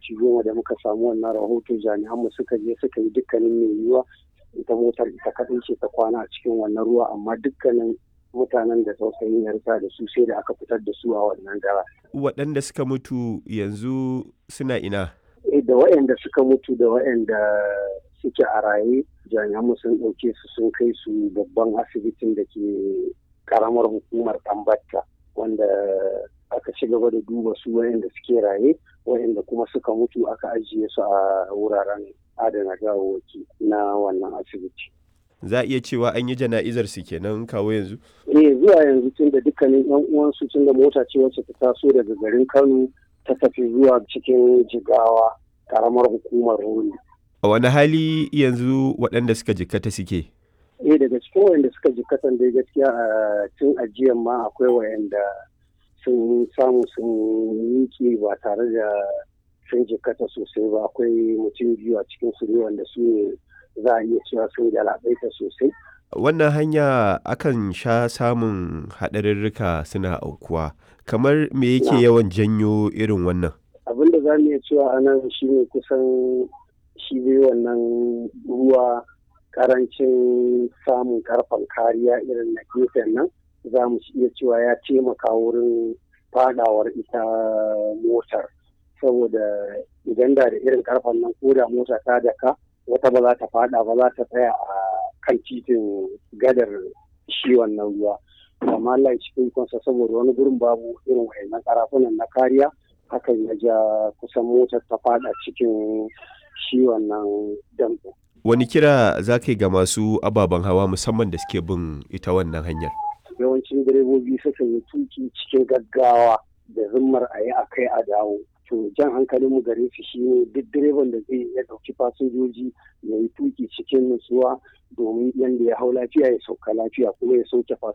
minti goma da muka samu wannan rahoto jami'an mu suka je suka yi dukkanin mai yiwuwa ita motar ita kaɗai ce ta kwana a cikin wannan ruwa amma dukkanin mutanen da tausayin yarsa da su sai da aka fitar da su a wannan dara. Waɗanda suka mutu yanzu suna ina? Da waɗanda suka mutu da waɗanda suke a raye jami'an sun ɗauke su sun kai su babban asibitin da ke karamar hukumar Tambatta wanda aka ci gaba da duba su waɗanda suke raye waɗanda kuma suka mutu aka ajiye su a wuraren adana gawawwaki na wannan asibiti. Za a iya cewa an yi jana'izar su kenan kawo yanzu? Eh zuwa yanzu tun da dukkanin yan uwansu tun da mota ce wacce ta taso daga garin Kano ta tafi zuwa cikin jigawa karamar hukumar Roli. A wani hali yanzu waɗanda suka jikkata suke? Eh daga cikin waɗanda suka jikkatan dai gaskiya a tun ajiyan ma akwai waɗanda sun samu sun miƙe ba tare da sun jikkata sosai ba akwai mutum biyu a cikin su ne wanda su ne za a iya cewa sun galabaita sosai. Wannan hanya akan sha samun haɗarurruka suna aukuwa. Kamar me yake yawan janyo irin wannan? Abin da za mu iya cewa a nan shi ne kusan shi dai wannan ruwa karancin samun karfan kariya irin na gefen nan za mu iya cewa ya taimaka wurin fadawar ita motar saboda idan da da irin karfan nan ko da mota ta daka wata ba za ta fada ba za ta tsaya a kan titin gadar shi wannan ruwa amma Allah ya cikin kansa saboda wani gurin babu irin wayannan karafunan na kariya hakan ya ja kusan motar ta fada cikin shi wannan dambu. Wani kira za ka yi ga masu ababen hawa musamman da suke bin ita wannan hanyar? Yawancin direbobi suka yi tuki cikin gaggawa da zimmar a yi a kai a dawo. to jan hankalin mu gare su shine duk direban da zai ya dauki fasinjoji ya yi tuki cikin nutsuwa domin yadda ya hau lafiya ya sauka lafiya kuma ya sauke fasinjoji